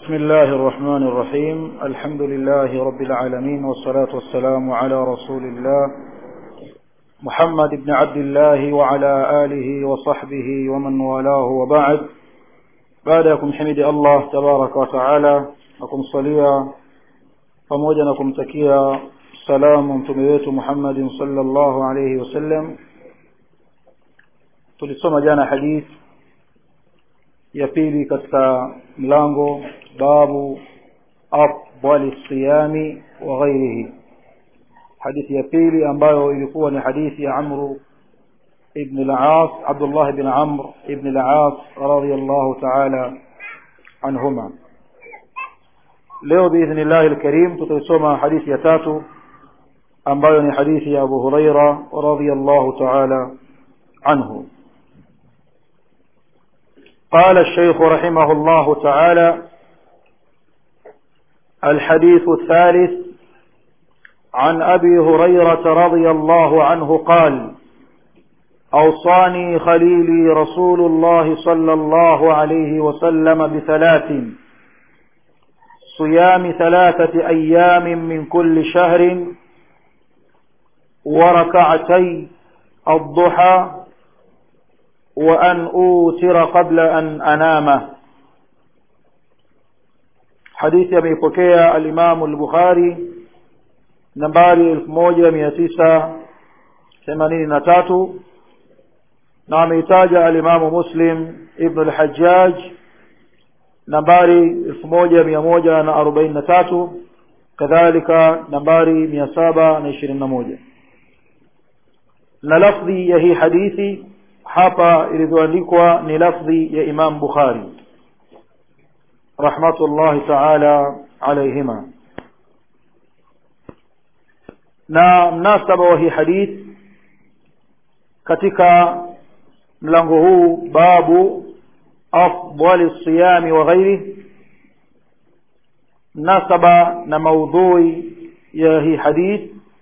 بسم الله الرحمن الرحيم الحمد لله رب العالمين والصلاة والسلام على رسول الله محمد بن عبد الله وعلى آله وصحبه ومن والاه وبعد بعدكم حمد الله تبارك وتعالى نكم صليا pamoja na kumtakia salamu mtume wetu Muhammadin sallallahu alayhi wasallam tulisoma jana hadith ya pili katika mlango babu afdali siyami wa ghairihi hadithi ya pili ambayo ilikuwa ni hadithi ya Amru ibn al-Aas Abdullah ibn Amr ibn al-Aas radiyallahu ta'ala anhuma leo biidhnillah alkarim tutaisoma hadithi ya tatu ambayo ni hadithi ya Abu Huraira radiyallahu ta'ala anhu قال الشيخ رحمه الله تعالى الحديث الثالث عن أبي هريرة رضي الله عنه قال أوصاني خليلي رسول الله صلى الله عليه وسلم بثلاث صيام ثلاثة أيام من كل شهر وركعتي الضحى وأن أوتر قبل أن أنام حديث يميبكي الإمام البخاري نمباري الموجة ميتيسة ثمانين نتاتو نعم يتاج الإمام مسلم ابن الحجاج nambari elfu moja mia moja na arobaini na tatu kadhalika nambari mia saba na ishirini na moja na lafdhi ya hii hadithi hapa ilivyoandikwa ni lafdhi ya imam bukhari rahmatullahi taala alaihima na mnasaba wa hii hadith katika mlango huu babu أفضل الصيام وغيره نسب نموضوع يهي حديث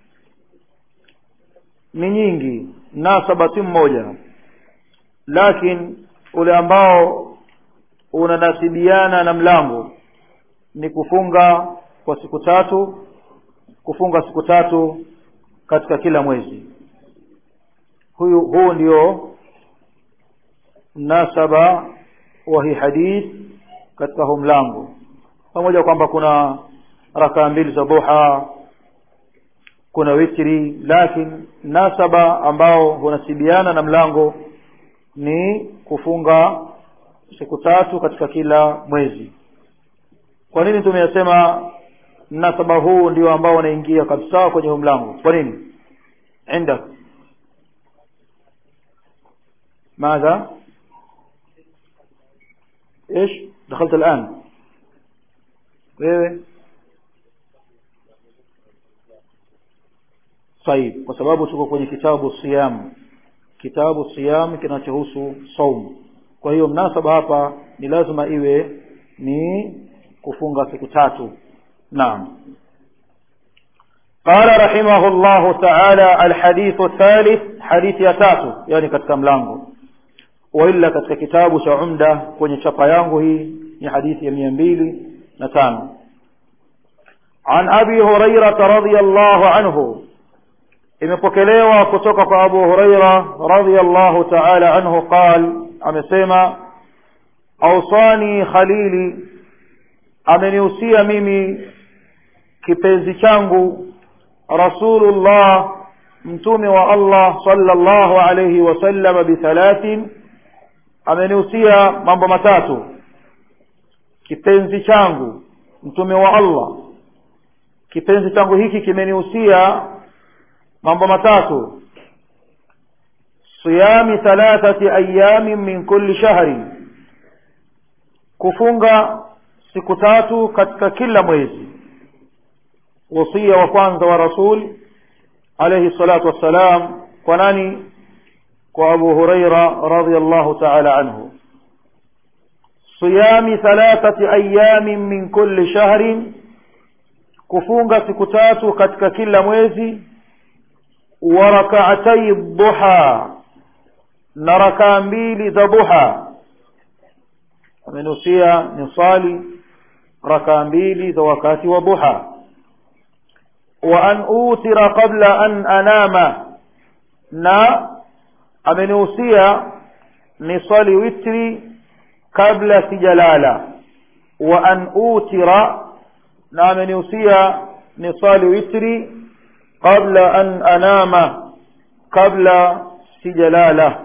ni nyingi nasaba si mmoja lakini ule ambao unanasibiana na mlango ni kufunga kwa siku tatu kufunga siku tatu katika kila mwezi huyu huu ndio mnasaba wa hii hadith katika huu mlango pamoja kwamba kuna rakaa mbili za duha kuna witri lakini nasaba ambao hunasibiana na mlango ni kufunga siku tatu katika kila mwezi kwa nini tumeyasema mnasaba huu ndio ambao unaingia kabisa kwenye huu mlango kwa nini indak ماذا ايش دخلت الان wewe طيب kwa sababu tuko kwenye kitabu siyam kitabu siyam kinachohusu saum kwa hiyo mnasaba hapa ni lazima iwe ni kufunga siku tatu naam قال رحمه الله تعالى الحديث الثالث حديث ya tatu yani katika mlango waila katika kitabu cha umda kwenye chapa yangu hii ni hadithi ya mia mbili na tano عن أبي هريرة رضي الله عنه imepokelewa kutoka kwa Abu Huraira radhiyallahu ta'ala anhu qal amesema awsani khalili amenihusia mimi kipenzi changu rasulullah mtume wa Allah sallallahu alayhi wasallam bithalathin amenihusia mambo matatu kipenzi changu mtume wa Allah kipenzi changu hiki kimenihusia mambo matatu siyami thalathati ayamin min kulli shahri kufunga siku tatu katika kila mwezi wasia wa kwanza wa rasul alayhi salatu wassalam kwa nani kwa abu huraira radiyallahu ta'ala anhu siyami thalathati ayamin min kulli shahrin kufunga siku tatu katika kila mwezi wa rak'atay duha na rakaa mbili za duha amenusia ni swali rakaa mbili za wakati wa duha wa an utira qabla an anama na amenihusia nisali witri kabla sijalala wa an utira na amenihusia nisali witri qabla an anama kabla sijalala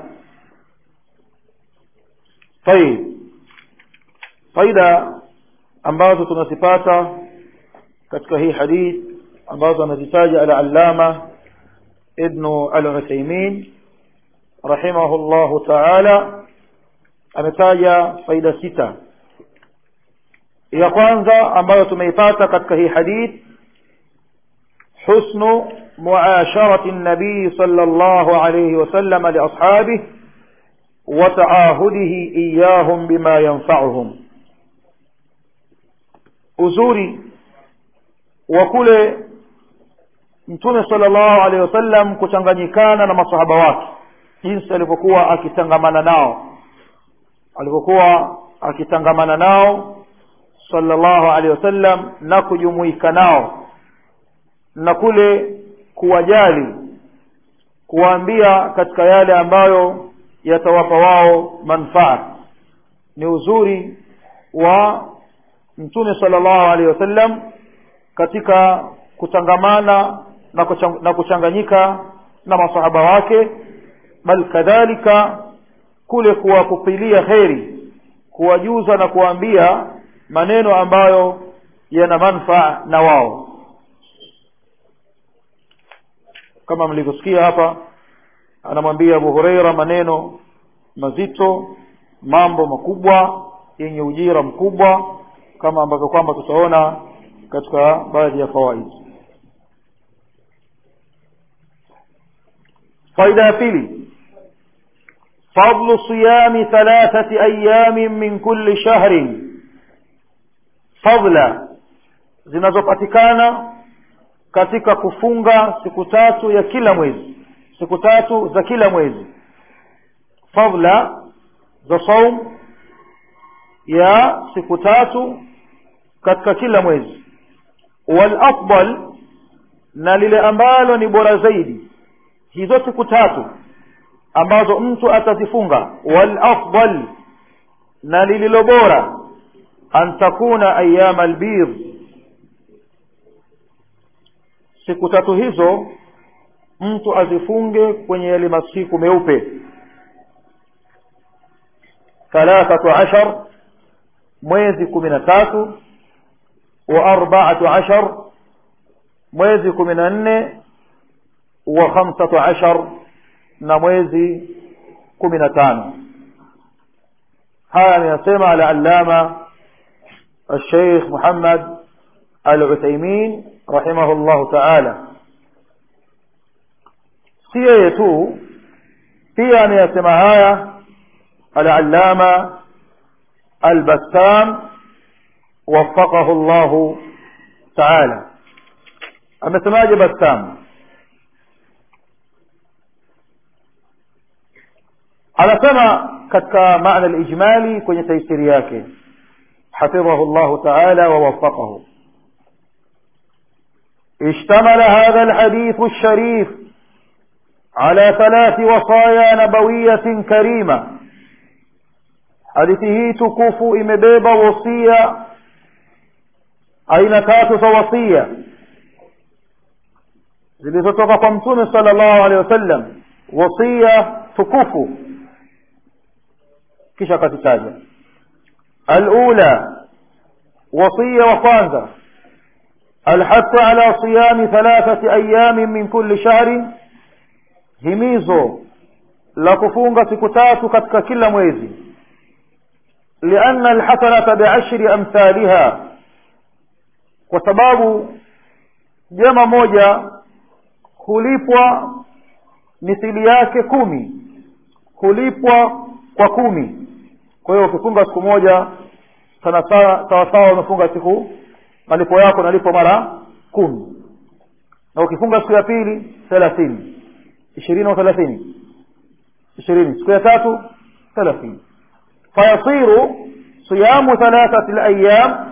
طيب faida ambazo tunazipata katika hii hadith ambazo anazitaja al-allama ibn al-Uthaymeen rahimahullahu ta'ala ametaja faida sita ya kwanza ambayo tumeipata katika hii hadith husnu muasharati an-nabii sallallahu alayhi wasallam li ashabihi wa ta'ahudihi iyahum bima yanfa'uhum uzuri wa kule mtume sallallahu alaihi wasallam kuchanganyikana na masahaba wake jinsi alivyokuwa akitangamana nao alivyokuwa akitangamana nao sallallahu alaihi wasallam na kujumuika nao na kule kuwajali kuwaambia katika yale ambayo yatawapa wao manfaa ni uzuri wa mtume sallallahu alaihi wasallam katika kutangamana na, kuchang, na kuchanganyika na masahaba wake bal kadhalika kule kuwakupilia kheri kuwajuza na kuwaambia maneno ambayo yana manfaa na wao kama mlivyosikia hapa anamwambia Abu Huraira maneno mazito mambo makubwa yenye ujira mkubwa kama ambavyo kwamba tutaona katika baadhi ya fawaid faida ya pili fadlu siyami thalathati ayamin min kulli shahrin fadla zinazopatikana katika kufunga siku tatu ya kila mwezi siku tatu za kila mwezi fadla za saum ya siku tatu katika kila mwezi wal afdal na lile ambalo ni bora zaidi hizo siku tatu ambazo mtu atazifunga wal afdal na lililo bora an takuna ayyama albir siku tatu hizo mtu azifunge kwenye yale masiku meupe thalathatu ashar mwezi kumi na tatu wa arbaatu ashar mwezi kumi na nne wa khamsatu ashar na mwezi kumi na tano haya ameyasema al-allama الشيخ محمد العثيمين رحمه الله تعالى si yeye tu pia ameyasema haya al-allama al-bassam وفقه الله تعالى amesemaje bassam anasema katika maana al-ijmali kwenye taisiri yake حفظه الله تعالى ووفقه اشتمل هذا الحديث الشريف على ثلاث وصايا نبوية كريمة حديثه تكوف إمبيب وصية أين تاتف وصية zilizotoka kwa mtume sallallahu alaihi wasallam wasia tukufu kisha akazitaja الأولى وصية وقانزة الحث على صيام ثلاثة أيام من كل شهر هimizo la kufunga siku tatu katika kila mwezi لأن الحسنة بعشر أمثالها kwa sababu jema moja hulipwa mithili yake kumi hulipwa kwa kumi kwa hiyo ukifunga siku moja sana sawa sawa umefunga siku malipo yako nalipo mara kumi na ukifunga siku ya pili thelathini ishirini au thelathini ishirini siku ya tatu thelathini fayasiru siyamu thalathati layam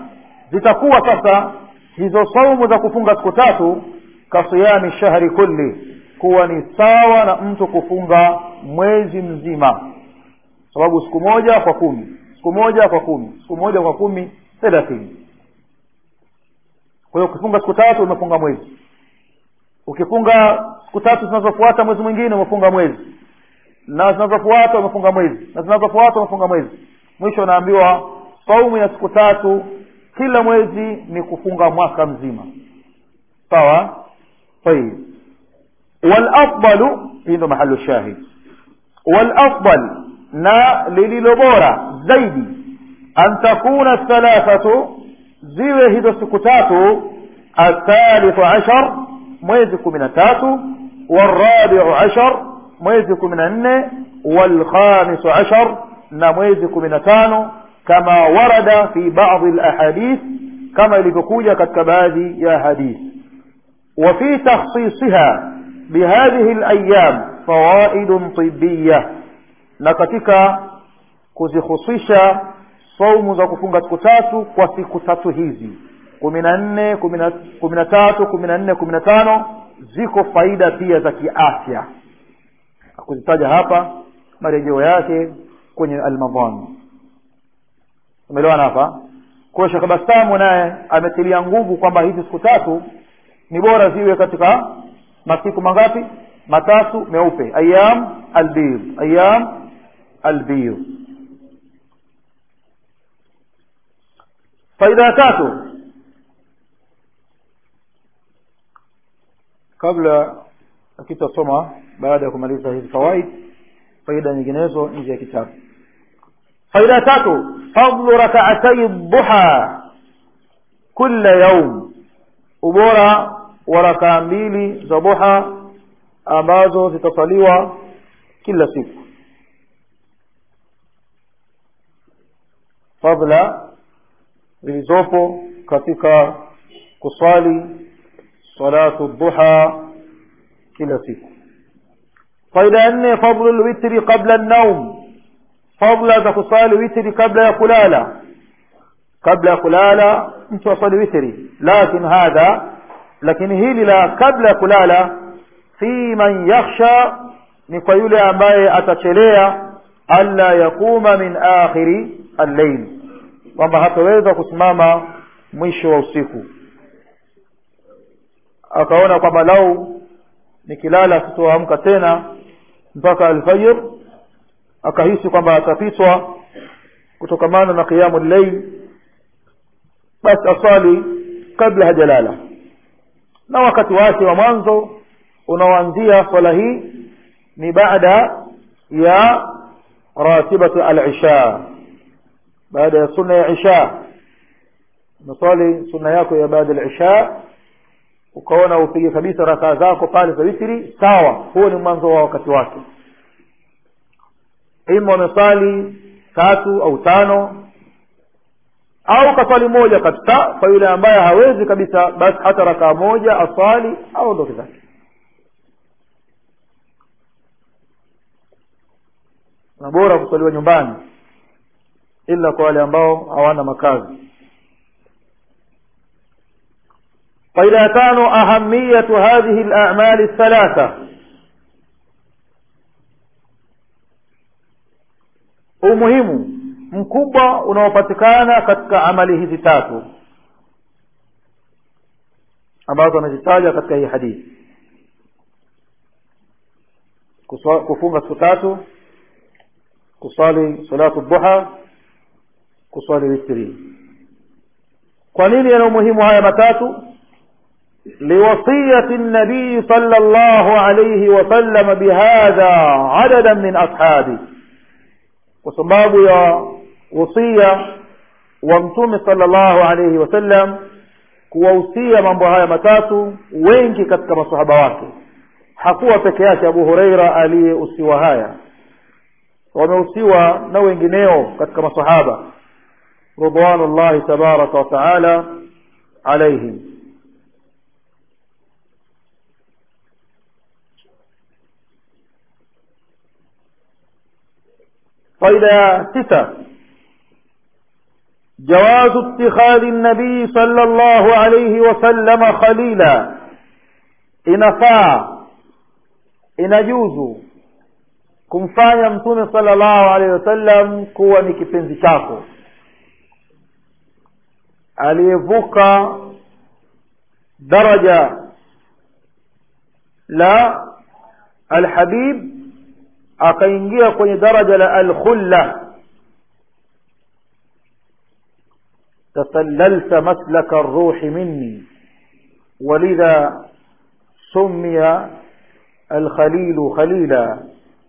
zitakuwa sasa hizo saumu za kufunga siku tatu kasiyami shahri kulli kuwa ni sawa na mtu kufunga mwezi mzima sababu siku moja kwa kumi siku moja kwa kumi siku moja kwa kumi thelathini kwa hiyo ukifunga siku tatu umefunga mwezi ukifunga siku tatu zinazofuata mwezi mwingine umefunga mwezi na zinazofuata umefunga mwezi na zinazofuata umefunga mwezi mwisho unaambiwa saumu ya siku tatu kila mwezi ni kufunga mwaka mzima sawa طيب والافضل hii ndo mahali shahid والافضل na lililo bora zaidi an takuna thalathatu ziwe hizo siku tatu athalithu ashar mwezi kumi na tatu warabiu ashar mwezi kumi na nne walkhamisu ashar na mwezi kumi na tano kama warada fi badi lahadith kama ilivyokuja katika baadhi ya hadith وفي تخصيصها بهذه الأيام فوائد طبية na katika kuzihusisha saumu za kufunga siku tatu kwa siku tatu hizi kumi na nne kumi na tatu kumi na nne kumi na tano ziko faida pia za kiafya kuzitaja hapa marejeo yake kwenye almadhan umeelewana hapa kwa shekh bastamu naye ametilia nguvu kwamba hizi siku tatu ni bora ziwe katika masiku mangapi matatu meupe ayam albid ayam albid faida tatu kabla akitasoma baada ya kumaliza hizi fawaid faida nyinginezo nje ya kitabu faida tatu fadlu rakaatai duha kula yaum ubora wa rakaa mbili za duha ambazo zitasaliwa kila siku fadla zilizopo katika kuswali salatu duha kila siku faida ya nne fadlu lwitri qabla naum fadla za kusali witri kabla ya kulala kabla ya kulala mtu asali witri lakin hadha lakini hili la kabla ya kulala fi man yakhsha ni kwa yule ambaye atachelea alla yakuma min akhiri allail kwamba hataweza kusimama mwisho wa usiku akaona kwamba lau nikilala sitoamka tena mpaka alfajir akahisi kwamba atapitwa kutokamana na qiyamu llail basi aswali kabla hajalala na wakati wake wa mwanzo unaoanzia swala hii ni baada ya ratibatu al-isha baada ya sunna ya isha unaswali sunna yako ya baada al-isha ukaona upige kabisa rakaa zako pale za witri sawa huo ni mwanzo wa wakati wake ima umeswali tatu au tano au kaswali moja kabisa kwa yule ambaye hawezi kabisa basi hata rakaa moja aswali au ndoke zake na bora kuswaliwa nyumbani ila kwa wale ambao hawana makazi faida ya tano ahamiyatu hadhihi al-a'mal ath-thalatha umuhimu mkubwa unaopatikana katika amali hizi tatu ambazo anazitaja katika hii hadithi kufunga siku tatu kusali salatu duha kusali witri kwa nini yana umuhimu haya matatu liwasiyati nabii صلى الله عليه وسلم بهذا عددا من أصحابه kwa sababu ya wasia wa mtume sallallahu alayhi wasallam kuwahusia mambo haya matatu wengi katika masahaba wake hakuwa peke yake abu hureira aliyehusiwa haya wamehusiwa na wengineo katika masahaba ridwanullahi tabaraka wa taala alaihim faida ya sita جواز اتخاذ النبي صلى الله عليه وسلم خليلا inafaa inajuzu kumfanya mtume sallallahu alaihi wasallam kuwa ni kipenzi chako aliyevuka daraja la alhabib akaingia kwenye daraja la alkhulla تسللت مسلك الروح مني ولذا سمي الخليل خليلا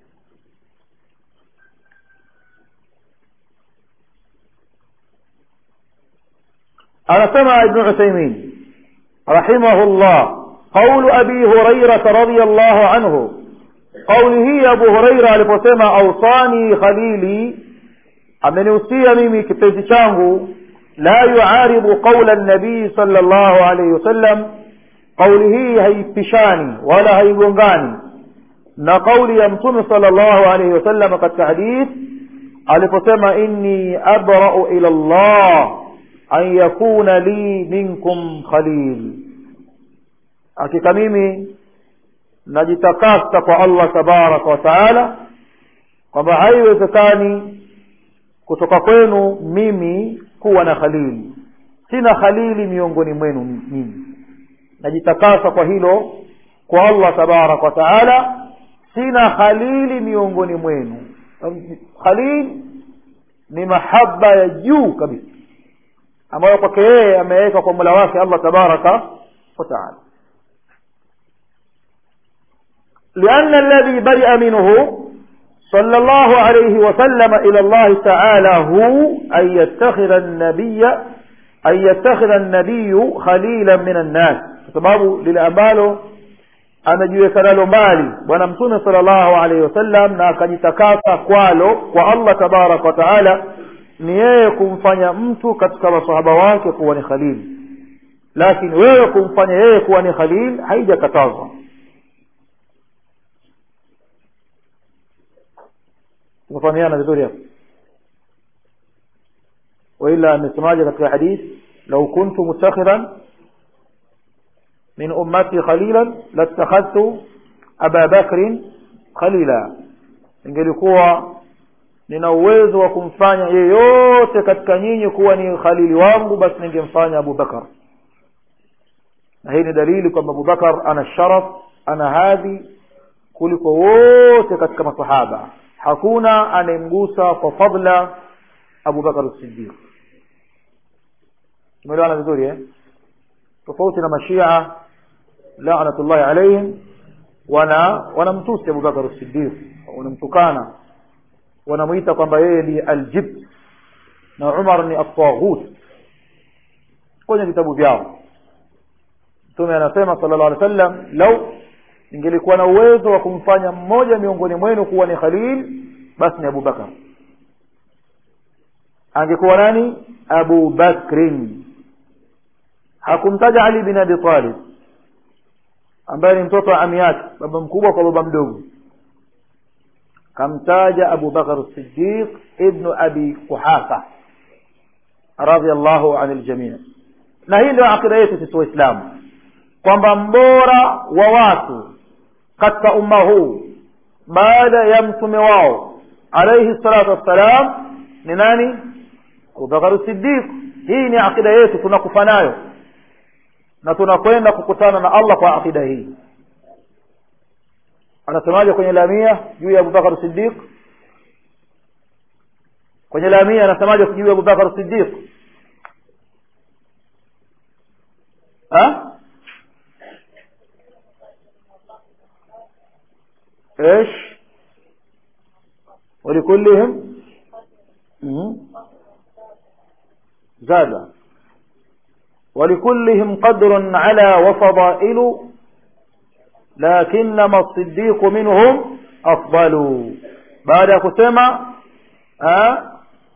أنا ابن عثيمين رحمه الله قول أبي هريرة رضي الله عنه قوله أبو هريرة aliposema أوصاني خليلي amenihusia mimi kipenzi changu la yuaribu qaula nabii sala llahu alaihi wasallam kauli hii haipishani wala haigongani na kauli ya mtume sala llahu alaihi wasallam katika hadith aliposema inni abrau ila llah an yakuna li minkum khalil hakika mimi najitakasa kwa allah tabaraka wa taala kwamba haiwezekani kutoka kwenu mimi kuwa na khalili sina khalili miongoni mwenu mimi najitakasa kwa hilo kwa allah tabaraka wa taala sina khalili miongoni mwenu khalil ni mahaba ya juu kabisa ambayo kwake yeye ameweka kwa mola wake allah tabaraka wa taala لأن الذي برئ منه صلى الله عليه وسلم إلى الله تعالى هو أن يتخذ النبي أن يتخذ النبي خليلا من الناس sababu lile ambalo amejiweka nalo mbali bwana mtume salllahu alaihi wasallam na akajitakasa kwalo kwa allah tabaraka wa taala ni yeye kumfanya mtu katika masahaba wake kuwa ni khalili lakini wewe kumfanya yeye kuwa ni khalil haijakatazwa tumefahamiana vizuri hapo waila amesemaje katika hadith lau kuntu mutakhiran min ummati khalilan latakhadhtu aba bakrin khalila ingelikuwa nina uwezo wa kumfanya yeyote katika nyinyi kuwa ni khalili wangu basi ningemfanya abu bakar na hii ni dalili kwamba abu bakar ana sharaf ana hadhi kuliko wote katika masahaba hakuna anayemgusa kwa fadla abu bakar sidiq tumeelewana vizuri eh? tofauti na mashia lanatullahi alaihim wana wanamtusi abu bakar sidiq wanamtukana wanamwita kwamba yeye ni aljib na umar ni ataghut kwenye vitabu vyao mtume anasema sala llah alih wasallam lau ningelikuwa na uwezo wa kumfanya mmoja miongoni mwenu kuwa ni khalil basi ni abu bakar angekuwa nani abu bakrin hakumtaja ali bin abi talib ambaye ni mtoto wa ami yake baba mkubwa kwa baba mdogo kamtaja abu bakar sidiq ibnu abi quhafa radiallahu an ljamii na hii ndio akida yetu sisi waislamu kwamba mbora wa watu katika umma huu baada ya mtume wao alaihi salatu wassalam ni nani abubakar sidiq hii ni akida yetu tunakufa nayo na tunakwenda kukutana na allah kwa akida hii anasemaje kwenye lamia juu ya abubakar sidiq kwenye lamia anasemaje juu ya abubakar sidiq ha ايش ولكلهم زاد ولكلهم قدر على وفضائل لكنما الصديق منهم أفضل بعد كسمة أه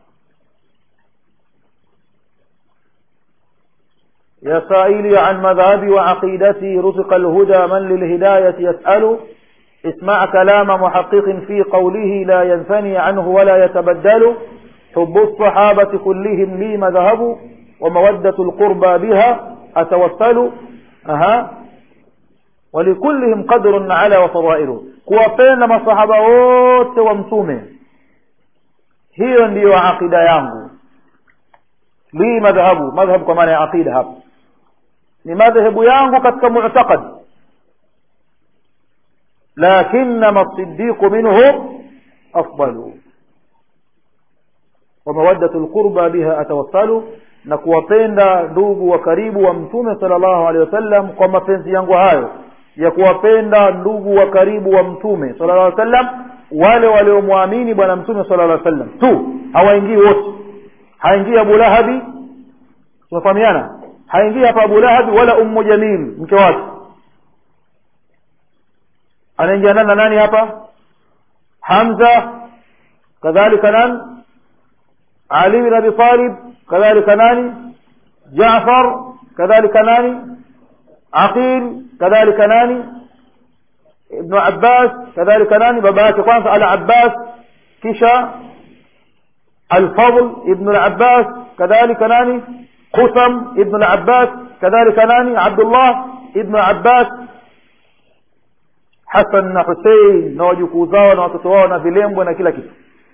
يا سائلي عن مذهبي وعقيدتي رزق الهدى من للهداية يسأل اسمع كلام محقق في قوله لا ينثني عنه ولا يتبدل حب الصحابة كلهم لي مذهب ومودة القربى بها أتوسل أها ولكلهم قدر على وفضائل kuwapenda masahaba wote wa mtume hiyo ndiyo aqida yangu li madhhabu madhhab kwa maana ya aqida hapa ni madhhabu yangu katika mu'taqad lakinma as-siddiq minhum afdalu wa mawaddatu al-qurba biha atawassalu na kuwapenda ndugu wa karibu wa mtume sallallahu alaihi wasallam kwa mapenzi yangu hayo ya kuwapenda ndugu wa karibu wa mtume sallallahu alaihi wasallam wale waliomwamini bwana mtume sallallahu alaihi wasallam tu hawaingii wote haingii Abu Lahabi tunafahamiana haingii hapa Abu Lahabi wala Ummu Jamil mke wake anaingia nani na nani hapa Hamza kadhalika nani Ali bin Abi Talib kadhalika nani Jaafar kadhalika nani Aqil kadhalika nani Ibn Abbas kadhalika nani baba yake kwanza Al-Abbas kisha Al-Fadl Ibn Al-Abbas kadhalika nani Qusam Ibn Al-Abbas kadhalika nani Abdullah Ibn Abbas Hassan na Hussein na wajukuu zao na watoto wao na vilembwe na kila kitu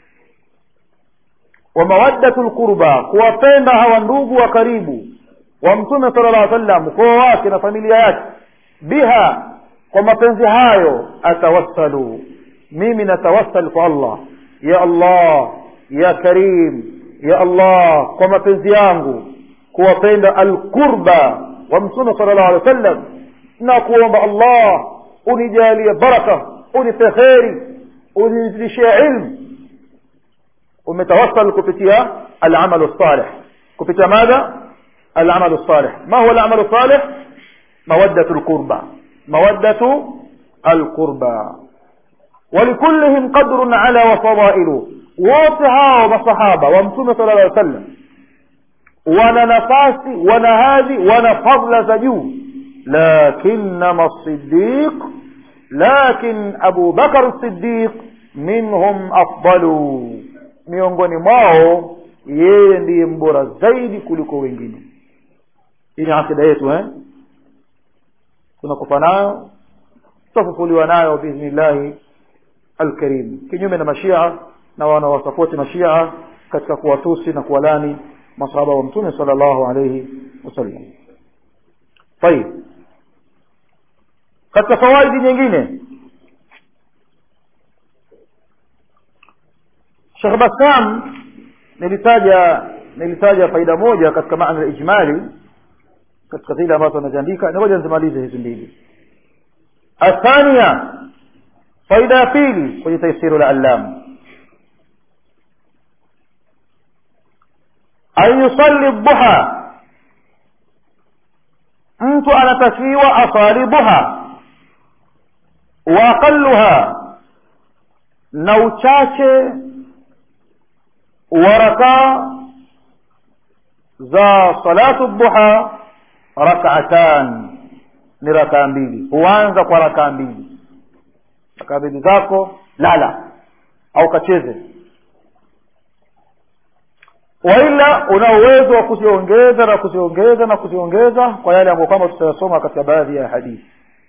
wa mawaddatul qurba kuwapenda hawa ndugu wa karibu wa mtume sallallahu alaihi wasallam ukoo wake na familia yake biha kwa mapenzi hayo atawassalu mimi natawassal kwa Allah ya Allah ya Karim ya Allah kwa mapenzi yangu kuwapenda alqurba wa mtume sallallahu alaihi wasallam na kuomba Allah unijalie baraka unipe kheri unizidishie ilmu umetawassal kupitia al-amal salih kupitia madha al-amal salih ma huwa al-amal salih mawaddatu al-qurba mawaddatu al-qurba ولكلهم قدر على وفضائل wote hao masahaba wa mtume sallallahu alaihi wasallam wana nafasi wana hadhi wana fadla za juu lakinnama as-siddiq lakin Abu Bakar as-Siddiq minhum afdalu miongoni mwao yeye ndiye mbora zaidi kuliko wengine hii ni akida yetu eh tunakufa nayo tutafufuliwa nayo biidhnillahi alkarim kinyume na mashia na wanawasapoti mashia katika kuwatusi na kuwalani masahaba wa mtume sallallahu alayhi wasallam طيب katika fawaidi nyingine Sheikh Bassam nilitaja nilitaja faida moja katika maana ijmali katika zile ambazo anaziandika ngoja nizimalize hizi mbili athania faida ya pili kwenye tafsiri la allam an yusalli duha mtu anatakiwa asali duha wa aqalluha na uchache wa rakaa za salatu duha rak'atan ni rakaa mbili huanza kwa rakaa mbili rakaa mbili zako lala au kacheze waila una uwezo wa kuziongeza na kuziongeza na kuziongeza kwa yale ambayo kwamba tutayasoma katika baadhi ya hadithi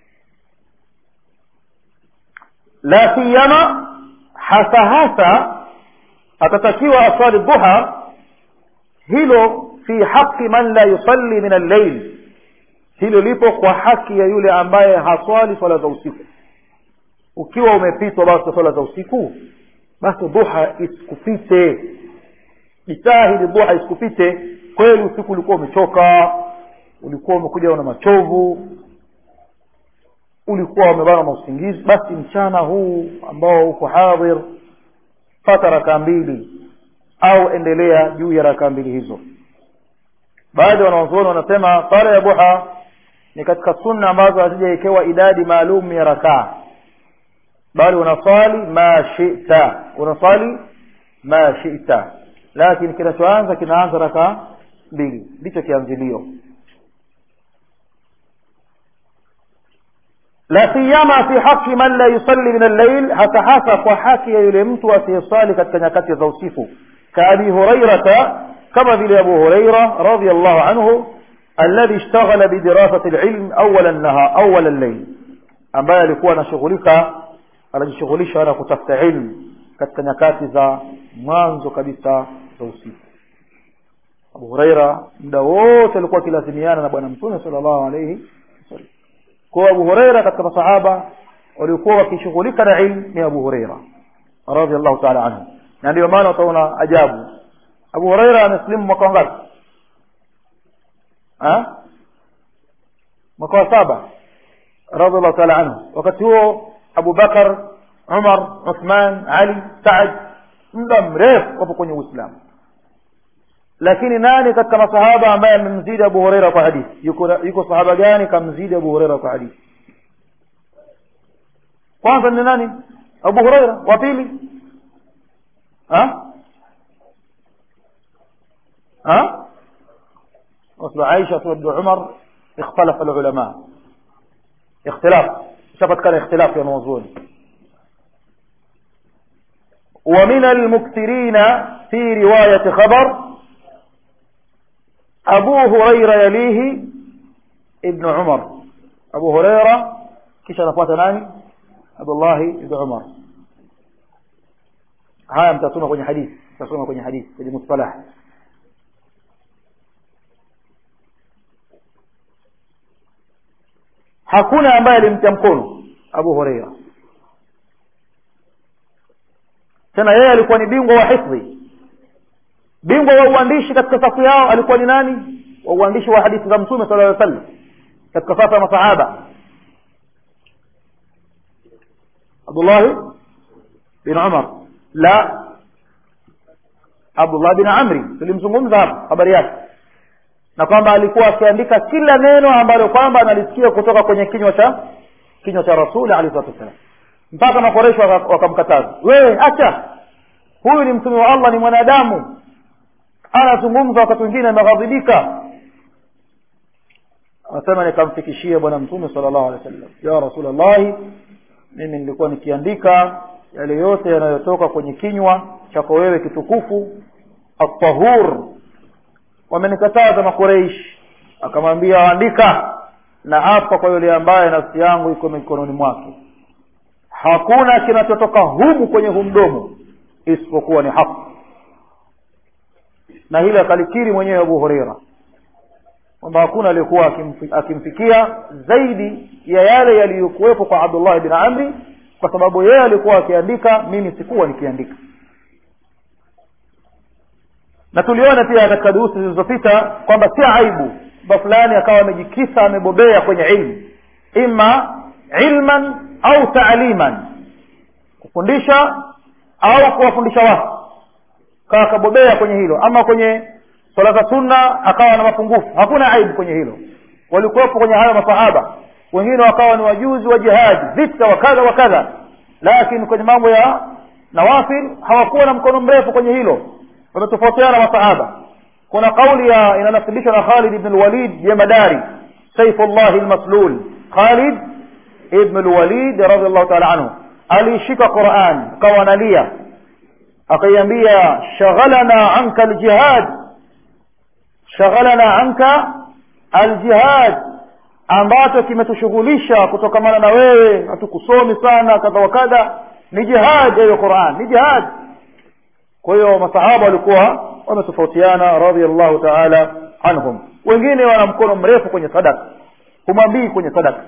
la siyama hasa hasa atatakiwa aswali duha hilo fi haqi man la yusalli min al-layl hilo lipo kwa haki ya yule ambaye haswali swala za usiku ukiwa umepitwa basi swala za usiku basi duha isikupite jitahidi duha isikupite kweli usiku ulikuwa umechoka ulikuwa umekuja una machovu ulikuwa umebana na usingizi basi mchana huu ambao uko hadhir pata rakaa mbili au endelea juu ya rakaa mbili hizo baadhi wanawazuoni wanasema sala ya duha ni katika sunna ambazo hazijawekewa idadi maalum ya rakaa bali unaswali ma shita unaswali ma shita lakini kinachoanza kinaanza rakaa mbili ndicho kianzilio la siyama fi haqi man la yusalli min al-layl hasa hasa kwa haki ya yule mtu asiyeswali katika nyakati za usiku كأبي هريرة كما في أبو هريرة رضي الله عنه الذي اشتغل بدراسة العلم أول النهار أول الليل ambaye alikuwa anashughulika anajishughulisha na kutafuta ilmu katika nyakati za mwanzo kabisa za usiku abu hureira muda wote alikuwa akilazimiana na bwana mtume salllahu alaihi wasallam kwao abu hureira katika masahaba waliokuwa wakishughulika na ilmu ni abu hureira radiallahu taala anhu na ndio maana utaona ajabu abu hureira amesilimu mwaka wangapi mwaka wa saba radiallahu taala anhu wakati huo abu bakar umar uthman ali saad muda mrefu wapo kwenye uislamu lakini nani katika masahaba ambaye amemzidi abu hureira kwa hadithi yuko, yuko sahaba gani kamzidi abu hureira kwa hadithi kwanza ni nani abu hureira wa pili وصل عائشة وابن عمر اختلف العلماء اختلاف شفت كان اختلاف يا موضوع ومن المكثرين في رواية خبر أبو هريرة يليه ابن عمر أبو هريرة كيش نفوات ناني عبد الله ابن عمر haya mtasoma kwenye hadithi mtasoma kwenye hadithi kwenye mustalah hakuna ambaye alimtia mkono abu hureira tena yeye alikuwa ni bingwa wa hifdhi bingwa wa uandishi katika safu yao alikuwa ni nani wa uandishi wa hadithi za mtume sala llaw sallam katika safu ya masahaba abdullahi bin umar la abdullah bin amri tulimzungumza hapa habari yake na kwamba alikuwa akiandika kila neno ambalo kwamba analisikia kutoka kwenye kinywa cha kinywa cha rasuli alehi salatu wassalam mpaka makoresho wakamkataza wewe acha huyu ni mtume wa allah ni mwanadamu anazungumza wakati wengine ameghadhibika anasema nikamfikishia bwana mtume sala llahu alehi wa sallam ya rasulllahi mimi nilikuwa nikiandika yale yote yanayotoka kwenye kinywa chako wewe kitukufu atahur wamenikataza makureishi akamwambia andika na hapa kwa yule ambaye nafsi yangu iko mikononi mwake hakuna kinachotoka humu kwenye hu mdomo isipokuwa ni haki na hili akalikiri mwenyewe abu hureira kwamba hakuna aliyekuwa akimfikia zaidi ya yale yaliyokuwepo kwa abdullahi bin amri kwa sababu yeye alikuwa akiandika mimi sikuwa nikiandika na tuliona pia katika durusi zilizopita kwamba si aibu ba fulani akawa amejikisa amebobea kwenye ilmu ima ilman au taaliman kufundisha au kuwafundisha watu kawa akabobea kwenye hilo ama kwenye swala za sunna akawa na mapungufu hakuna aibu kwenye hilo walikuwepo kwenye hayo masahaba wengine wakawa ni wajuzi wa jihadi vita wa kadha wa kadha lakini kwenye mambo ya nawafil hawakuwa na mkono mrefu kwenye hilo wametofautiana masahaba kuna kauli ya inanasibishwa na khalid ibn lwalid jemadari saifullahi lmaslul khalid ibn lwalid radiallahu taala anhu aliishika quran akawa analia akaiambia shaghalana anka aljihad shaghalana anka aljihad ambacho kimetushughulisha kutokamana na wewe hatukusomi sana kadha wa kadha ni jihad hiyo quran ni jihad kwa hiyo masahaba walikuwa wametofautiana radiallahu taala anhum wengine wana mkono mrefu kwenye sadaka humwambii kwenye sadaka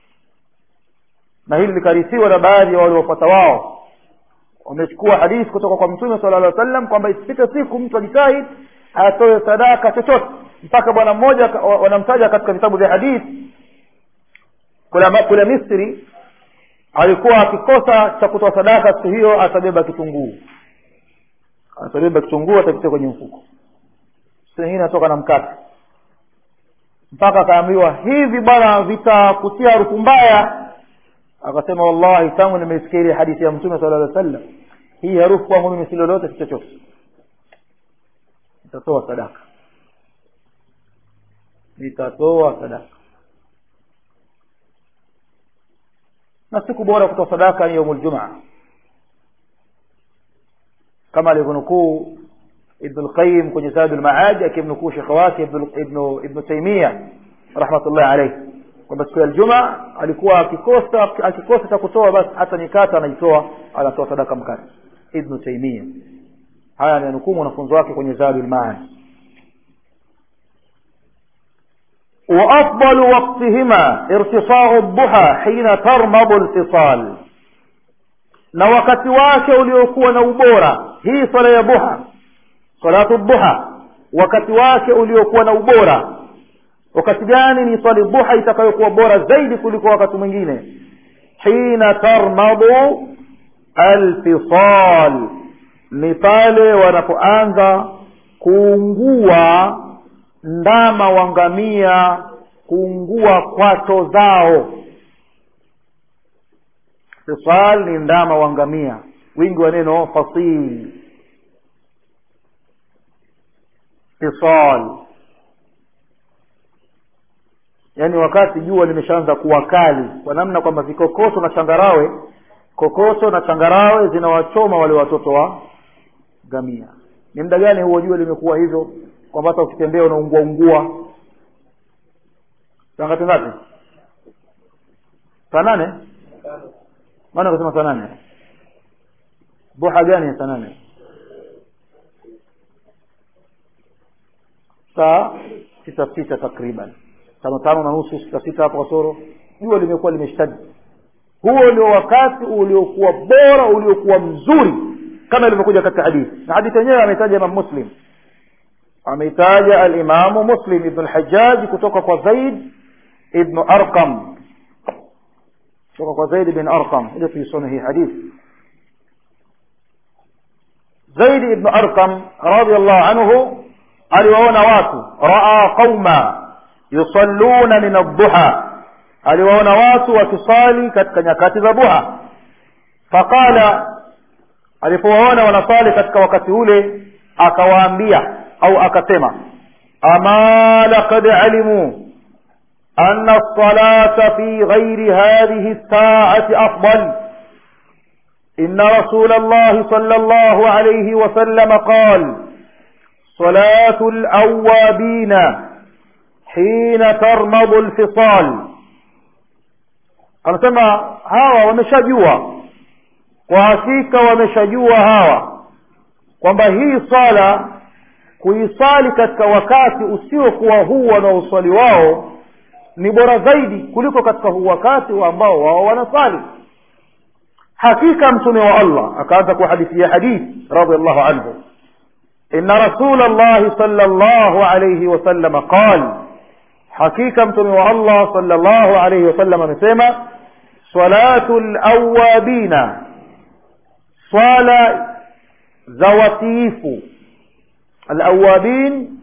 na hili likarithiwa na baadhi ya waliofuata wao wamechukua hadithi kutoka kwa mtume sala llah sallam kwamba isipite siku mtu ajitahid atoe sadaka chochote mpaka bwana mmoja wanamtaja katika vitabu vya hadithi kule, kule misri alikuwa akikosa cha kutoa sadaka siku hiyo atabeba kitunguu atabeba kitunguu atakitia kwenye mfuko siku nyingine atoka na mkate mpaka akaambiwa hivi bwana vitakutia harufu mbaya akasema wallahi tangu nimeisikia ile hadithi ya mtume sala llaw sallam hii harufu kwangu mimi si lolote si chochote nitatoa sadaka nitatoa sadaka na siku bora kutoa sadaka ni yaumul jumaa kama alivyonukuu ibnu lqayim kwenye zadu lmaadi akimnukuu shekhe wake ibnu ibnu taimia rahmatullahi alaihi kwamba siku ya ljuma alikuwa akikosa akikosa cha kutoa basi hata mikate anaitoa anatoa sadaka mkate ibnu taimia haya amenukuu mwanafunzi wake kwenye zadu lmaadi وأفضل وقتهما ارتصاع الضحى حين ترمض الفصال na wakati wake uliokuwa na ubora hii swala ya duha salatu duha wakati wake uliokuwa na ubora wakati gani ni swali duha itakayokuwa bora zaidi kuliko wakati mwingine hina tarmadu alfisal ni pale wanapoanza kuungua ndama wangamia kuungua kwato zao fisal ni ndama wangamia wingi wa neno fasil fisal yaani wakati jua limeshaanza kuwa kali kwa namna kwamba vikokoso na changarawe kokoso na changarawe zinawachoma wale watoto wa gamia ni muda gani huo jua limekuwa hivyo kwamba hata ukitembea unaungua ungua saa ngapi ngapi saa nane maana kusema saa nane duha gani saa nane saa sita sita takriban tano tano na nusu sita sita hapo kasoro jua limekuwa limeshtadi huo ndio wakati uliokuwa bora uliokuwa mzuri kama ilivyokuja katika hadithi na hadithi yenyewe ametaja imam muslim ameitaja alimamu muslim ibnu lhajaji kutoka kwa zaid ibnu arqam kutoka kwa zaid bin arqam ili tuisome hii hadithi zaid ibnu arqam radiallahu anhu aliwaona watu raa qauma yusalluna min adduha aliwaona watu wakisali katika nyakati za duha faqala alipowaona wanasali katika wakati ule akawaambia au akasema ama laqad alimu أن الصلاة في غير هذه الساعة أفضل إن رسول الله صلى الله عليه وسلم قال صلاة الأوابين حين ترمض الفصال anasema hawa wameshajua kwa hakika wameshajua hawa kwamba hii swala kuisali katika wakati usiokuwa huu wanaoswali wao ni bora zaidi kuliko katika huu wakati wa ambao wao wanasali hakika mtume wa allah akaanza kuhadithia hadithi radiallahu anhu ina rasula llahi sala llahu alaihi wasalama qal hakika mtume wa allah sala llahu alaihi wasallam amesema salatu lawabina swala za watiifu alawabin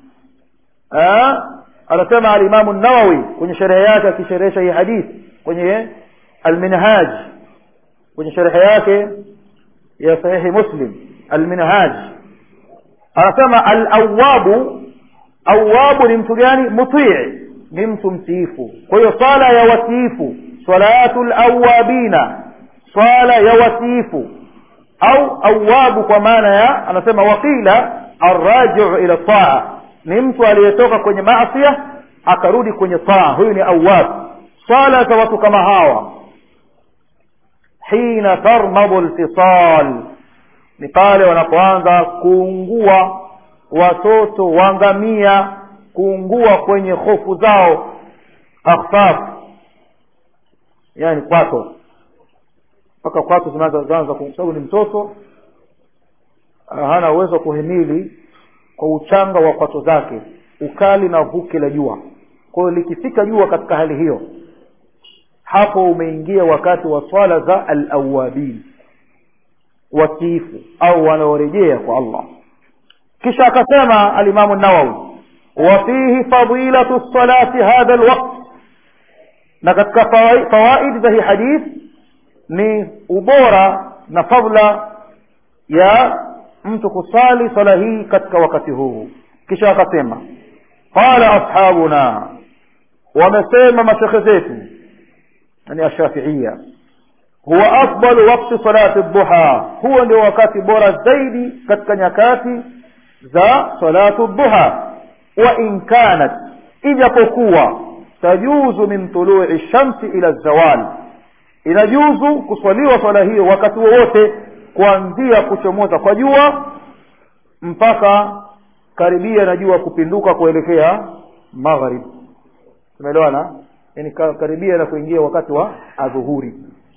anasema alimamu nawawi kwenye sherehe yake akisherehesha hii hadithi kwenye alminhaj kwenye sherehe yake ya sahihi muslim alminhaj anasema alawabu awabu ni mtu gani mutii ni mtu mtiifu kwa hiyo swala ya watiifu salatu lawabina swala ya watiifu au awabu kwa maana ya anasema waqila arrajiu ila taa ni mtu aliyetoka kwenye maasia akarudi kwenye taa huyu ni awab swala za watu kama hawa hina tarmadu lfisal ni pale wanapoanza kuungua watoto wangamia kuungua kwenye hofu zao akhfaf yani kwato mpaka kwato zinaanza kwa sababu ni mtoto hana uwezo wa kuhimili kwa uchanga wa kwato zake ukali na vuke la jua kwa hiyo likifika jua katika hali hiyo hapo umeingia wakati wa swala za alawabin watiifu au wanaorejea kwa allah kisha akasema alimamu nawawi wafihi fadilatu lsalati hadha lwakt na katika fawaid za hii hadith ni ubora na fadla ya mtu kusali swala hii katika wakati huu kisha akasema qala ashabuna wamesema mashekhe zetu yani ashafiia huwa afdalu wakti salati duha huo ndio wakati bora zaidi katika nyakati za salatu duha wa in kanat ijapokuwa tajuzu min tului shamsi ila zawal inajuzu kuswaliwa swala hiyo wakati wowote kuanzia kuchomoza kwa jua mpaka karibia na jua kupinduka kuelekea magharib tumeelewana yani karibia na kuingia wakati wa adhuhuri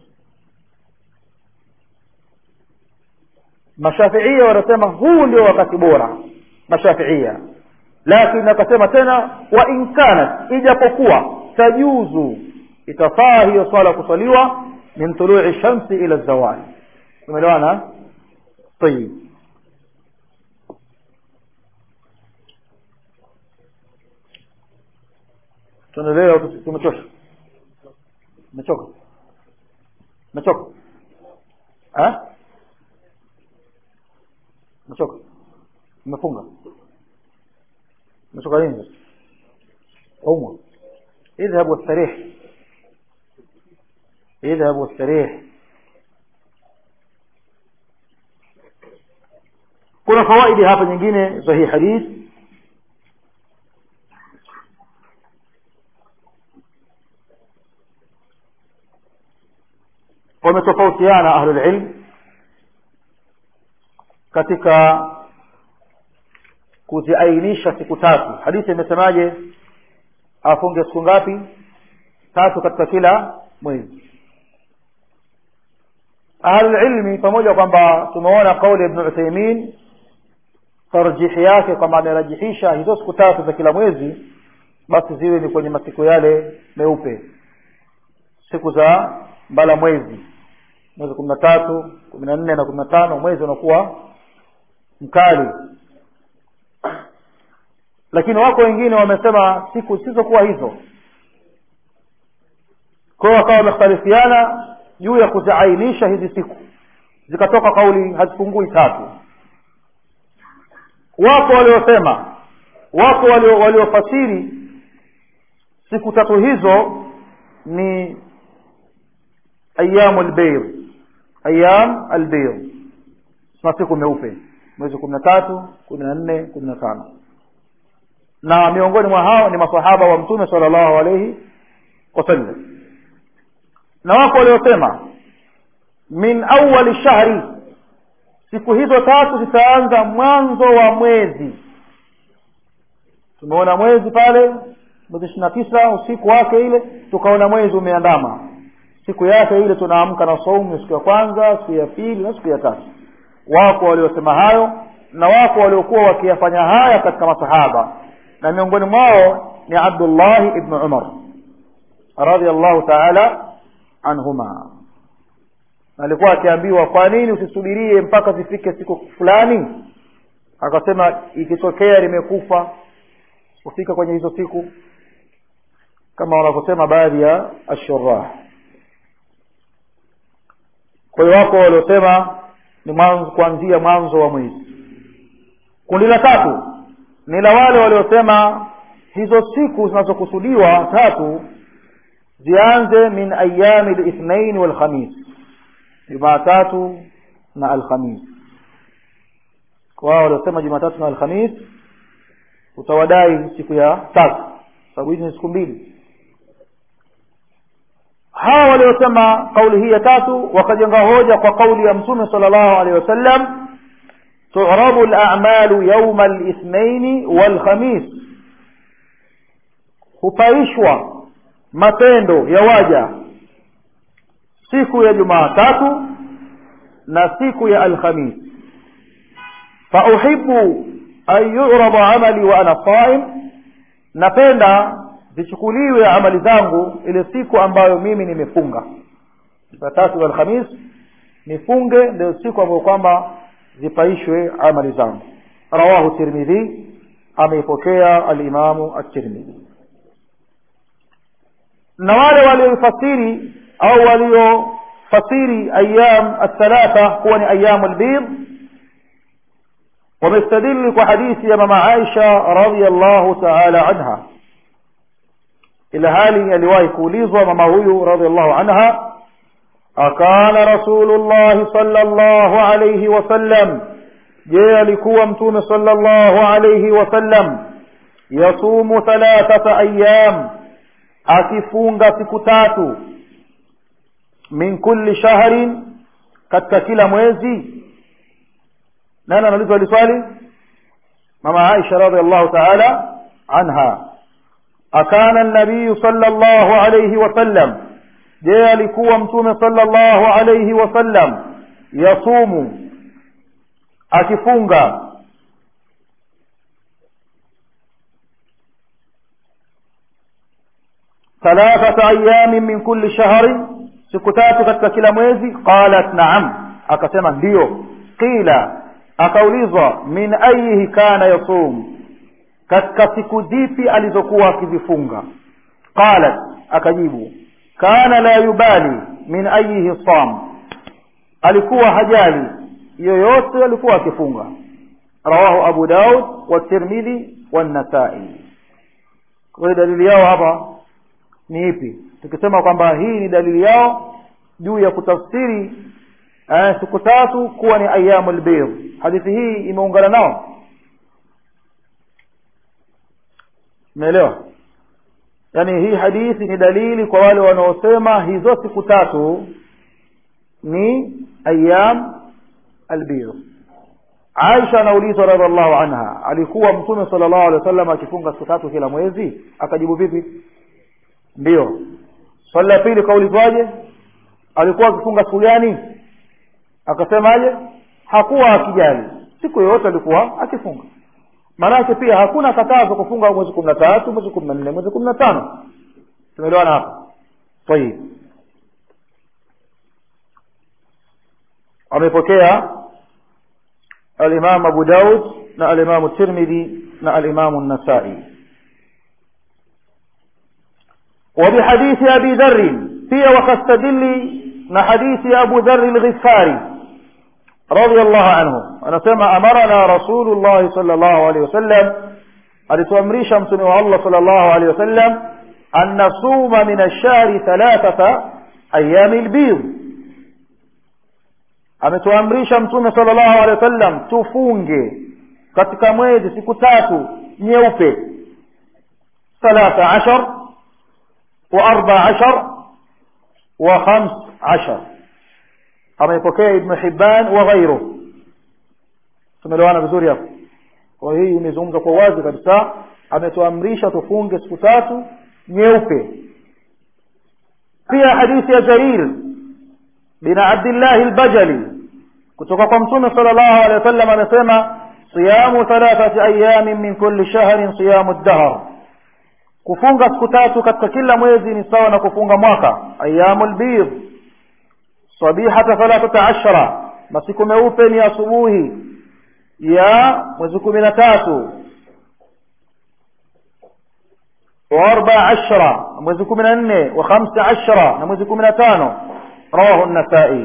mashafiia wanasema huu ndio wakati bora mashafiia lakini akasema tena wa in kanat ijapokuwa tajuzu itafaa hiyo swala kuswaliwa min tului shamsi ila zawali tumeelewana tayib tunaelewa tumechosha umechoka umechoka umechoka umefunga umechoka nini umwa اذهب واستريح اذهب واستريح kuna fawaidi hapa nyingine za hii hadithi wametofautiana ahlulilm katika kuziainisha siku tatu hadithi imesemaje afunge siku ngapi tatu katika kila mwezi ahlulilmi pamoja kwamba tumeona kauli ibn uthaimin tarjihi yake kwamba amerajihisha hizo siku tatu za kila mwezi basi ziwe ni kwenye masiku yale meupe siku za mbala mwezi mwezi kumi na tatu kumi na nne na kumi na tano mwezi unakuwa mkali lakini wako wengine wamesema siku zisizokuwa hizo kwa hiyo wakawa wamekhtalifiana juu ya kuziainisha hizi siku zikatoka kauli hazipungui tatu wapo waliosema wapo waliofasiri siku tatu hizo ni ayamu albayr ayam albayr masiku meupe mwezi kumi na tatu kumi na nne kumi na tano na miongoni mwa hao ni masahaba wa mtume sala llahu alaihi wasallam na wako waliosema min awali shahri siku hizo tatu zitaanza mwanzo wa mwezi tumeona mwezi pale mwezi ishiri na tisa usiku wake ile tukaona mwezi umeandama siku yake ile tunaamka na saumu siku ya kwanza siku ya pili na siku ya tatu wako waliosema hayo na wako waliokuwa wakiyafanya haya katika masahaba na miongoni mwao ni abdullahi ibnu umar radiallahu taala anhuma alikuwa akiambiwa kwa nini usisubirie mpaka zifike siku fulani akasema ikitokea limekufa kufika kwenye hizo siku kama wanavyosema baadhi ya ashurah kwa hiyo wako waliosema ni mwanzo kuanzia mwanzo wa mwezi kundi la tatu ni la wale waliosema hizo siku zinazokusudiwa tatu zianze min ayami lithnain walkhamis jumatatu na alkhamis kwa wao waliosema jumatatu na alkhamis utawadai siku ya tatu sababu hizi ni siku mbili hawa waliosema kauli hii ya tatu wakajenga hoja kwa kauli ya mtume sala llahu alehi wasallam tu'rabu al-a'malu yawma al-ithnain wal-khamis hupaishwa matendo ya waja siku ya jumatatu na siku ya alkhamis fauhibu an yurada amali wa ana saim napenda zichukuliwe amali zangu ile siku ambayo mimi nimefunga jumatatu na alkhamis nifunge ndio siku ambayo kwamba zipaishwe amali zangu rawahu tirmidhi ameipokea alimamu at-tirmidhi na wale waliofasiri au waliofasiri ayam athalatha kuwa ni ayamu albid wamestadili kwa hadithi ya mama aisha radiallahu taala anha ila hali aliwahi kuulizwa mama huyu radiallahu anha akana rasulu llahi sala llahu alaihi wasallam je alikuwa mtume sallallahu alayhi wasallam yasumu thalathata ayyam akifunga siku tatu min kulli shahrin katika kila mwezi nani anauliza hili swali mama Aisha radhiallahu ta'ala anha akana an-nabiy sallallahu alayhi wasallam je alikuwa mtume sallallahu alayhi wasallam yasumu akifunga thalathata ayamin min kulli shahrin siku tatu katika kila mwezi qalat na'am akasema ndiyo qila akaulizwa min ayihi kana yasum katika siku zipi alizokuwa akizifunga qalat akajibu kana la yubali min ayihi sam alikuwa hajali yoyote alikuwa akifunga rawahu abu daud wa tirmidhi wa nasai kwa hiyo dalili yao hapa ni ipi tukisema kwamba hii ni dalili yao juu ya kutafsiri eh, siku tatu kuwa ni ayamul bid hadithi hii imeungana nao umeelewa yaani hii hadithi ni dalili kwa wale wanaosema hizo siku tatu ni ayam albir Aisha anaulizwa radhiallahu anha alikuwa mtume sallallahu alaihi wasallam akifunga siku tatu kila mwezi akajibu vipi ndio swali la pili kaulizwaje alikuwa akifunga siku gani akasemaje hakuwa akijali siku yoyote alikuwa akifunga maanake pia hakuna katazo kufunga mwezi kumi na tatu mwezi kumi na nne mwezi kumi na tano tumeelewana hapa tayib amepokea الإمام أبو داود نا الإمام الترمذي نا الإمام النسائي وبحديث أبي ذر في وكستدل نا حديث أبو ذر الغفاري رضي الله عنه أنا سمع أمرنا رسول الله صلى الله عليه وسلم alituamrisha mtume wa Allah sallallahu alaihi wasallam an nasuma min ash-shahri thalathata ayami al-bid ametuamrisha mtume sallallahu alaihi wasallam tufunge katika mwezi siku tatu nyeupe thalatha ashar wa arba ashar wa khams ashar ameipokea ibn hibban wa ghairu tumeelewana vizuri hapo kwa hii imezungumza kwa wazi kabisa ametuamrisha tufunge siku tatu nyeupe pia hadithi ya jarir bin abdillah al-bajali kutoka kwa mtume sallallahu alaihi wasallam amesema siyamu thalathati ayamin min kulli shahrin siyamu ad-dahr kufunga siku tatu katika kila mwezi ni sawa na kufunga mwaka ayamul bid sabihata thalathata ashara masiku meupe ni asubuhi ya mwezi kumi na tatu wa arba ashara mwezi kumi na nne wa khamsa ashara na mwezi kumi na tano rawahu an-nasai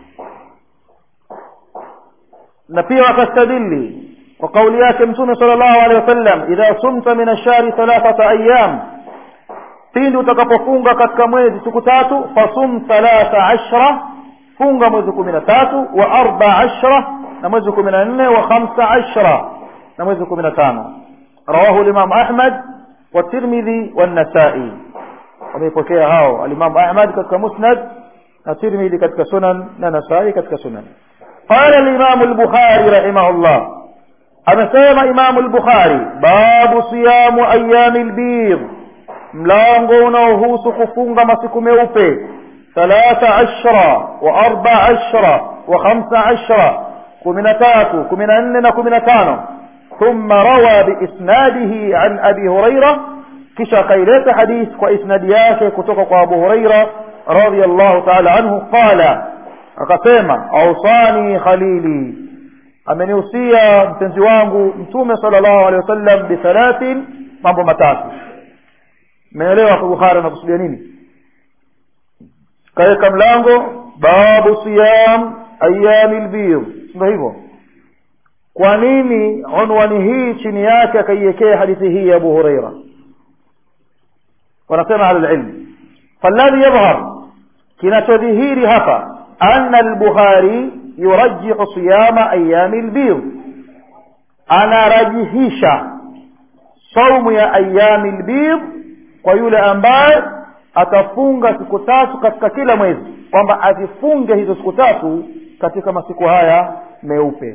na pia wakastadili kwa kauli yake mtume sallallahu alaihi wasallam idha sumta min ash-shahri thalathata ayyam pindi utakapofunga katika mwezi siku tatu fasum thalatha ashra funga mwezi kumi na tatu wa arba ashra na mwezi kumi na nne wa khamsa ashra na mwezi kumi na tano rawahu limam ahmad wa tirmidhi wa nasai wameipokea hao alimamu ahmad katika musnad na tirmidhi katika sunan na nasai katika sunan قال الإمام البخاري رحمه الله amesema imamu al-bukhari babu siyamu ayami al-bid mlango unaohusu kufunga masiku meupe thalatha ashra wa arba ashra wa khamsa ashra kumi na tatu kumi na nne na kumi na tano thumma rawa biisnadihi an abi huraira kisha akaileta hadith kwa isnadi yake kutoka kwa abu huraira radiyallahu ta'ala anhu qala akasema ausani khalili amenihusia mpenzi wangu mtume sallallahu alaihi wasallam bithalathin mambo matatu meelewa kwa bukhari anakusudia nini kaweka mlango babu siyam ayami lbir ndio hivyo kwa nini unwani hii chini yake akaiwekea hadithi hii ya abu huraira wanasema ahlulilm faladhi yadhhar kinachodhihiri hapa ana albukharي يرجح صيام أيام البيض anarajihisha saumu ya ayami lbid kwa yule ambaye atafunga siku tatu katika kila mwezi kwamba azifunge hizo siku tatu katika masiku haya meupe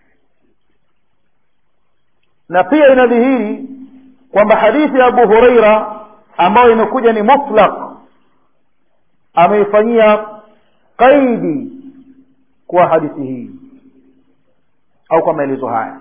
na pia inadhihiri kwamba hadithi ya abu hureira ambayo imekuja ni mutlaq ameifanyia qaidi kwa hadithi hii au kwa maelezo haya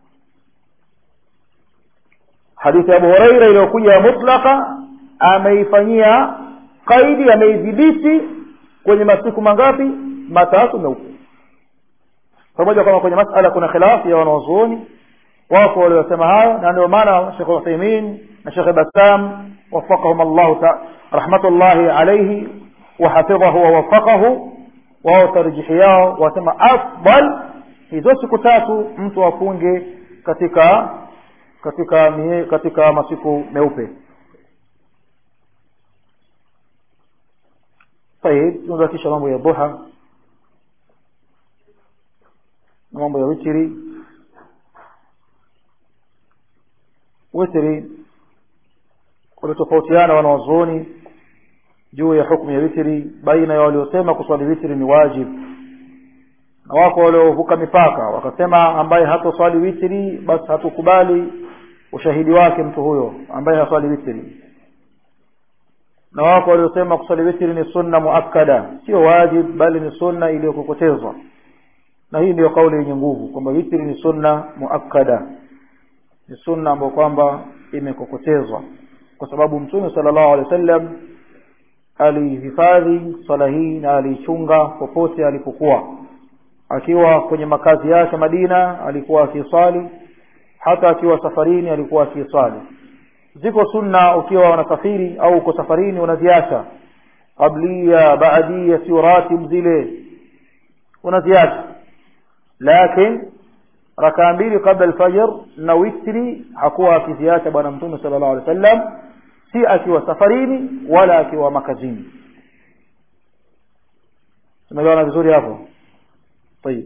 hadithi ya abu hureira iliyokuja ya mutlaka ameifanyia qaidi ameidhibiti kwenye masiku mangapi matatu meupe pamoja kwamba kwenye masala kuna khilafu ya wanawazuoni wako waliosema hayo na ndio maana shekh uthaimin na shekh bassam wafaqahum allahu rahmatullahi alaihi wahafidhahu wawafaqahu wao tarjihi yao wasema afdal hizo siku tatu mtu afunge katika katika mie, katika masiku meupe طيب tunabakisha mambo ya duha na mambo ya witiri witiri walitofautiana wanawazuoni juu ya hukmu ya witiri baina ya waliosema kuswali witiri ni wajib na wako waliovuka mipaka wakasema ambaye hatoswali witiri basi hatukubali ushahidi wake mtu huyo ambaye haswali witiri na wako waliosema kuswali witiri ni sunna muakkada sio wajib bali ni sunna iliyokokotezwa na hii ndiyo kauli yenye nguvu kwamba witiri ni sunna muakkada ni sunna ambayo kwamba imekokotezwa kwa sababu mtume sallallahu alaihi wasallam alihifadhi swala hii na aliichunga popote alipokuwa akiwa kwenye makazi yake Madina alikuwa akiswali hata akiwa safarini alikuwa akiswali ziko sunna ukiwa unasafiri au uko safarini unaziacha qablia baadia sio ratib zile unaziacha lakini rakaa mbili kabla alfajr na witri hakuwa akiziacha bwana mtume sallallahu alaihi wasallam si akiwa safarini wala akiwa makazini tumeelewana vizuri hapo طيب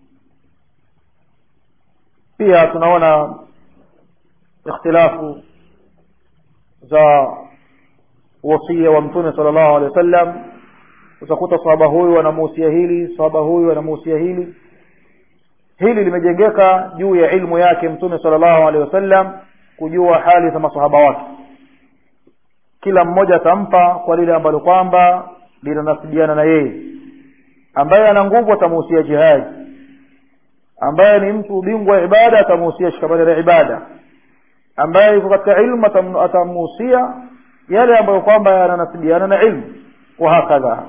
pia tunaona ikhtilafu za wasia wa mtume sallallahu alaihi wasallam utakuta sahaba huyu anamuhusia hili sahaba huyu anamuhusia hili hili limejengeka juu ya ilmu yake mtume sallallahu alaihi wasallam kujua hali za masahaba wake kila mmoja atampa kwa lile ambalo kwamba linanasibiana na yeye ambaye ana nguvu atamuhusia jihadi ambaye ni mtu bingwa wa ibada atamuhusia shikamani la ibada ambaye yuko katika ilmu atamuhusia yale ambayo kwamba yananasibiana na ilmu wa hakadha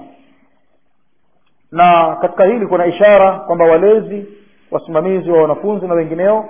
na katika hili kuna ishara kwamba walezi wasimamizi wa wanafunzi na wengineo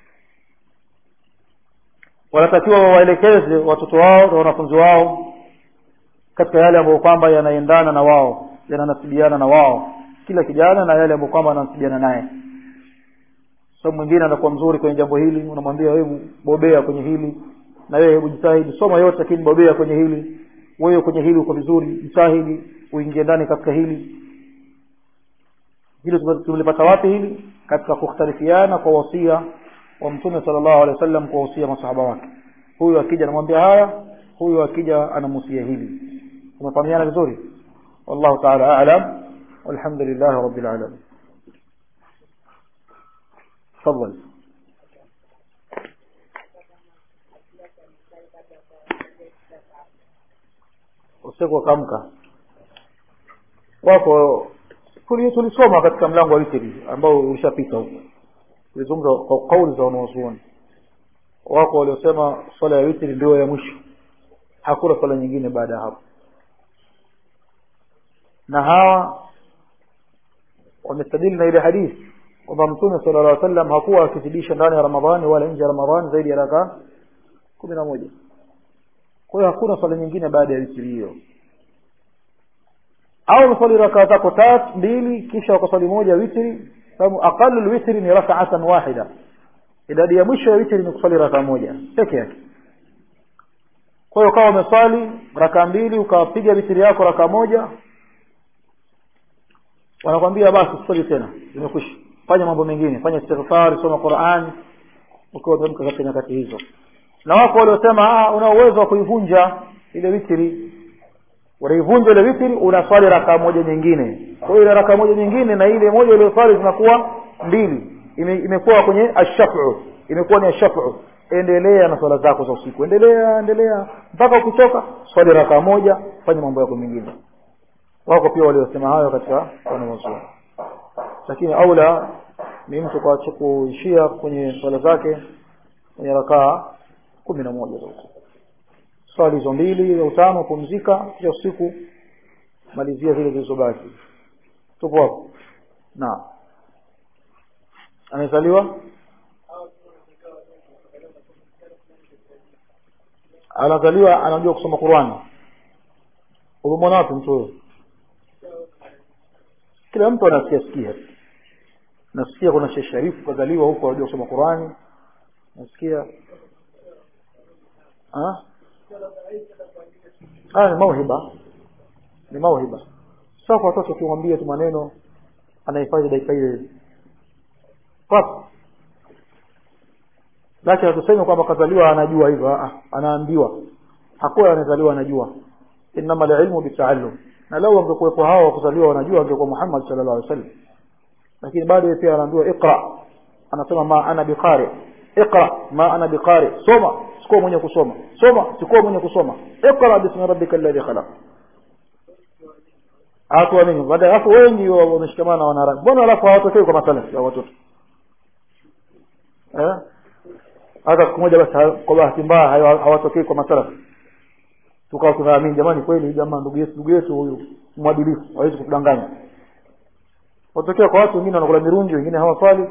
wanatakiwa wawaelekeze watoto wao na wanafunzi wao katika yale ambayo kwamba yanaendana na wao yananasibiana na wao kila kijana na yale ambayo kwamba yananasibiana naye sababu mwingine anakuwa mzuri kwenye jambo hili unamwambia wewe bobea kwenye hili na wewe hebu jitahidi soma yote lakini bobea kwenye hili wewe kwenye hili uko vizuri jitahidi uingie ndani katika hili hili tumelipata wapi hili katika kukhtalifiana kwa wasia wa mtume sallallahu alaihi wasallam kwa wasia masahaba wake huyu akija anamwambia haya huyu akija anamusia hili tumefahamiana vizuri wallahu ta'ala a'lam walhamdulillah rabbil alamin تفضل usiku wakamka wako tulisoma katika mlango wa witri ambao ulishapita huko tulizungumza kwa kauli za wanawazuoni wako waliosema swala ya witri ndio ya mwisho hakuna swala nyingine baada ya hapo na hawa wamestadili na ile hadithi kwamba mtume sala llah sallam hakuwa akizidisha ndani ya ramadhani wala nje ya ramadhani zaidi ya rakaa kumi na moja kwa hiyo hakuna swala nyingine baada ya witri hiyo au unaswali rakaa zako tatu mbili kisha ukaswali moja witri sababu aqalu lwitri ni rakaatan wahida idadi ya mwisho ya witri ni kuswali rakaa moja peke yake kwa hiyo ukawa umeswali rakaa mbili ukapiga witri yako rakaa moja wanakwambia basi uswali tena imekwisha fanya mambo mengine fanya istighfar soma Qur'an ukiwa umeamka katika nyakati hizo na wako waliosema una uwezo wa kuivunja ile witri unaivunja ile witri unaswali rakaa moja nyingine kwa hiyo ile rakaa moja nyingine na ile moja iliyoswali zinakuwa mbili ime, imekuwa kwenye ashafu imekuwa ni ashafu endelea na swala zako za usiku endelea endelea mpaka ukichoka swali rakaa moja fanya mambo yako mengine wako pia waliosema hayo katika wanawazuoni lakini aula ni mtu kwa kuishia kwenye swala zake kwenye rakaa kumi na moja za usiku swali hizo mbili au tano pumzika kisha usiku malizia zile zilizobaki tupo hapo na amezaliwa anazaliwa anajua kusoma Qur'ani umemwona wapi mtu huyo kila mtu anasikia sikia nasikia kuna Sheikh Sharifu kazaliwa huko anajua kusoma Qur'ani nasikia ah ah ni mauhiba ni mauhiba sasa kwa watoto ukimwambia tu maneno anahifadhi dakika ile pap lakini hatusemi kwamba kazaliwa anajua hivyo ah anaambiwa hakuwa anazaliwa anajua inama ilmu bitaalum na lau angekuwepo hao kuzaliwa wanajua angekuwa Muhammad sallallahu alaihi wasallam lakini bado yeye pia anaambiwa iqra anasema ma ana biqari iqra ma ana biqari soma sikuwa mwenye kusoma soma sikuwa mwenye kusoma iqra bismi rabbika alladhi khalaq hatu nini baada alafu wengi wameshikamana na wanarabi mbona alafu hawatokei kwa masalafi au watoto eh hata siku moja basi kwa bahati mbaya hawatokei kwa masalafi tukawa tunaamini jamani kweli jamaa ndugu yetu ndugu yetu huyu mwadilifu hawezi kutudanganya watokea kwa watu wengine wanakula mirungi wengine hawaswali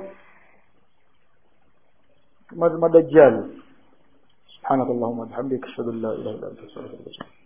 madajjali سبحانك اللهم وبحمدك اشهد ان لا اله الا انت استغفرك